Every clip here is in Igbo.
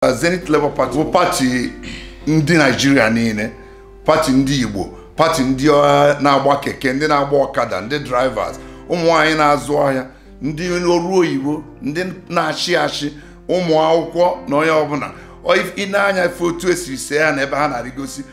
Zenith Labour Party bụ pati ndị Naịjirịa niile pati ndị Igbo pati ndị ọ, na-agba keke ndị na-agba ọkada ndị drivers ụmụ nwaanyị na-azụ ahịa ndị ọrụ oyibo ndị na-achị achị ụmụ akwụkwọ na onye ọbụla Ọ- ị na-anya efe otu esiri see ya na ebe ha na-arịgosi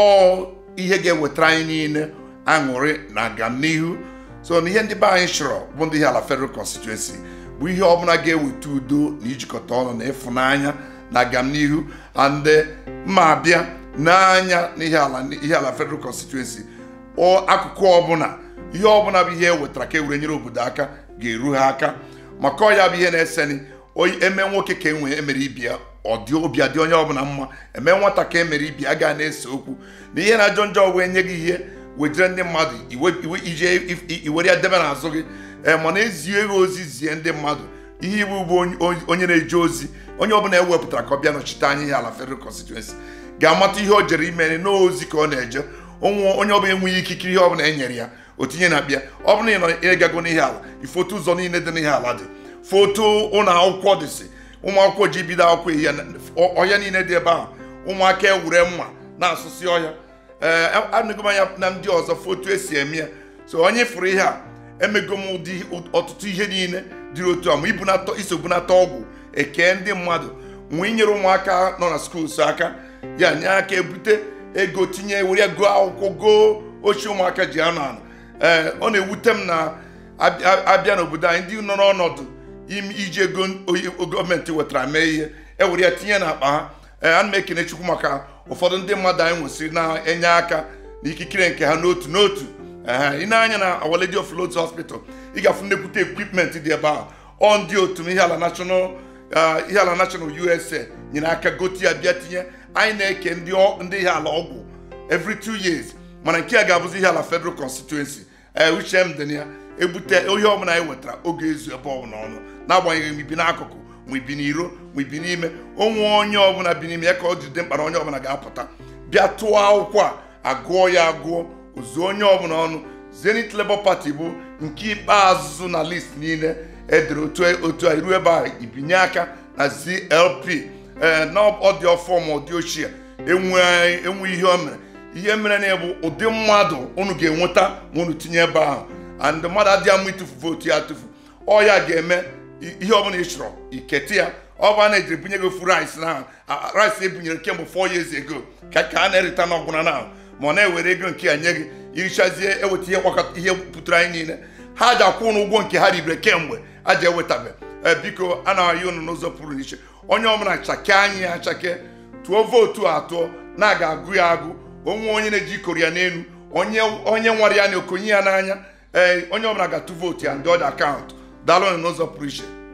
ọ ihe ga-ewetara anyị niile aṅụrị na agamnihu so na ihe ndị be anyị chọrọ bụ ndị ihe ala federal constituency bụ ihe ọbụla ga-eweta udo na ijikọta ọnụ na ịfụnanya na agamnihu and mma abịa n'anya n'ihe ala ihe ala federal constituency ọ akụkụ ọbụla ihe ọbụla bụ ihe e wetara ka e were nyere obodo aka ga-eru ha aka maka ọ ya bụ ihe na-eseni oyi eme nwoke ka enwe emere ibia ọ dị obi adị onye ọbụla mma eme nwata ka emere ibia ga na-ese okwu na ihe na-ajọ njọ wee nye gị ihe wejere ndị mmadụ iwe iwe ije if- i- iwere ya debe n'azụ gị ee mana ezie gị ozi zie ndị mmadụ ihe iwu bụ onye- onye na-eje ozi onye ọbụla ewepụtara ka ọ bịa nọchite anya ihe ala federal constituency ga-amata ihe o jere ime n'ozi ka ọ na-eje onwe onye ọbụla enweghị ikikere ihe ọbụla e nyere ya o tinye na bịa ọ bụrụ na ị nọ ịgago n'ihe ala ifoto ụzọ niile dị n'ihe ala dị foto ụlọ akwụkwọ dịsị ụmụ akwụkwọ ji bido akwụkwọ ihe ọhịa niile dị ebe ahụ ụmụaka ewure mma na-asụsị ọhịa ee anụgo m anya na ndị ọzọ foto esi eme ya so onye fụrụ ihe a emego m ụdị ọtụtụ ihe niile dịrị otu a ma ibunata iso bunata ọgwụ eke ndị mmadụ nwee inyere ụmụaka nọ na skuls aka ya nye aka ebute ego tinye were ya gụọ akwụkwọ goo ochie ụmụaka ji anọ anọ ee ọ na-ewute m na abịa abịa n'obodo anyị ndị nọ n'ọnọdụ ime iji ego oyi- gọọmenti wetara mee ihe ewere ya tinye n'akpa ha ee ana m ekene chukwu maka ụfọdụ ndị mmadụ anyị nwesịrị na-enye aka n'ikikere nke ha n'otu n'otu ee ị na-anya na Our Lady of Lourdes Hospital ị ga-afụ nnekwute equipment dị ebe ahụ ọ ndị otu m ihe ala national ah, ihe ala national USA nyere aka gote ya bịa tinye anyị na-eke ndị ọ- ndị ihe ala ọgwụ every two years mana nke a ga-abụzi ihe ala federal constituency ee uche m dị na ya ebute ihe ọbụla anyị wetara oge ezu ebe ọbụla ọnụ n'agbanyeghị ma ibi n'akụkụ ma ibi n'iro ma ibi n'ime onwe onye ọbụla bi n'ime ya ka ọ jide mkpa na onye ọbụla ga-apụta bịa tụọ akwụkwọ a agụọ ya agụọ ozuo onye ọbụla ọnụ Zenith Labour Party bụ nke ikpeazụ na list niile edere otu otu a iru ebe a ibinye aka na ZLP ee na ọ dị ọfọ ma ọ dị ochie enwe enwe ihe o mere ihe mere na bụ ụdị mmadụ unu ga-enweta ma unu tinye ebe ahụ and mmadụ adịghị ama ịtụfu vootu ya atụfu ọ ya ga-eme i- ihe ọbụla ị chọrọ ikete ya ọ bụ a na-ejiri bunye gị ofu rice na rice ebunyere kemgbe 4 years ago ka ka a na-erita n'ọgwụna na ma ọ na-ewere ego nke ya nye gị irichazie eweta ihe gbakọta ihe pụtara anyị niile ha ji akwụ ụnụ ụgwọ nke ha ribere kemgbe a ji ewetabe ee biko a na-ayị unu n'ụzọ pụrụ iche onye ọbụla chake anyị ya achake tụọ vootu a atụọ na-aga agụ ya agụ onwe onye na-eji ikoro ya n'elu onye onye nwara ya na okonye ya n'anya ee onye ọbụla ga-atụ vootu ya ndị ọdị akaụntụ daalụ n'ụzọ pụrụ iche